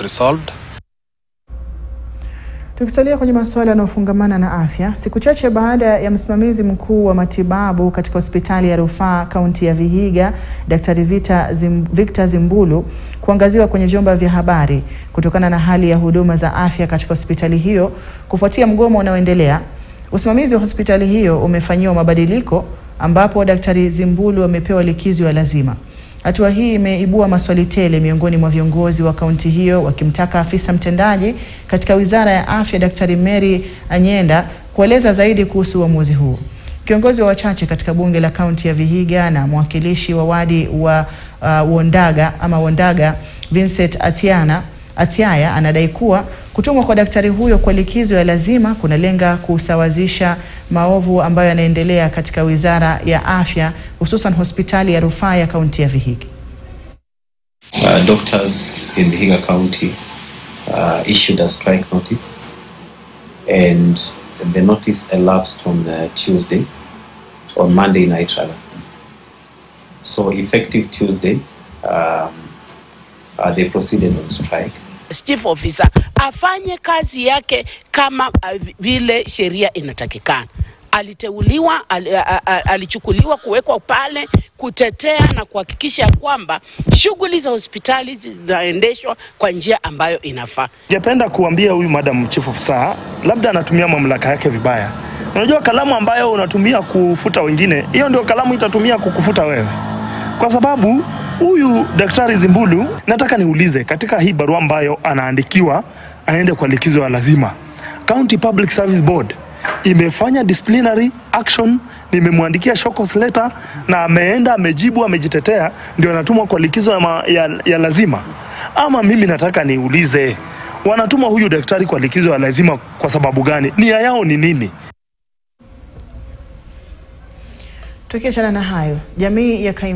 resolved. Tukisalia kwenye masuala yanayofungamana na afya, siku chache baada ya msimamizi mkuu wa matibabu katika hospitali ya rufaa kaunti ya Vihiga, Daktari Vita Zim, Victor Zimbulu kuangaziwa kwenye vyombo vya habari kutokana na hali ya huduma za afya katika hospitali hiyo kufuatia mgomo unaoendelea, usimamizi wa hospitali hiyo umefanyiwa mabadiliko ambapo Daktari Zimbulu amepewa likizo ya lazima. Hatua hii imeibua maswali tele miongoni mwa viongozi wa kaunti hiyo wakimtaka afisa mtendaji katika Wizara ya Afya Daktari Mary Anyenda kueleza zaidi kuhusu uamuzi huu. Kiongozi wa wachache katika bunge la kaunti ya Vihiga na mwakilishi wa wadi wa uh, Wondaga ama Wondaga Vincent Atiana Atiaya anadai kuwa kutumwa kwa daktari huyo kwa likizo ya lazima kunalenga kusawazisha maovu ambayo yanaendelea katika Wizara ya Afya hususan hospitali ya rufaa ya kaunti ya Vihiga. Uh, doctors in Vihiga County uh, issued a strike notice and the notice elapsed on uh, Tuesday, on Monday night rather. So effective Tuesday, um, uh, they proceeded on strike. chief officer afanye kazi yake kama uh, vile sheria inatakikana. Aliteuliwa, al, a, a, alichukuliwa kuwekwa pale kutetea na kuhakikisha kwamba shughuli za hospitali zinaendeshwa kwa njia ambayo inafaa. Ningependa kuambia huyu madam chief officer, labda anatumia mamlaka yake vibaya. Unajua kalamu ambayo unatumia kufuta wengine, hiyo ndio kalamu itatumia kukufuta wewe, kwa sababu huyu daktari Zimbulu, nataka niulize, katika hii barua ambayo anaandikiwa aende kwa likizo ya lazima, County Public Service Board imefanya disciplinary action, nimemwandikia shokos letter na ameenda amejibu, amejitetea, ndio anatumwa kwa likizo ya, ma, ya, ya lazima. Ama mimi nataka niulize, wanatuma huyu daktari kwa likizo ya lazima kwa sababu gani? Nia yao ni nini? Tukiachana na hayo, jamii ya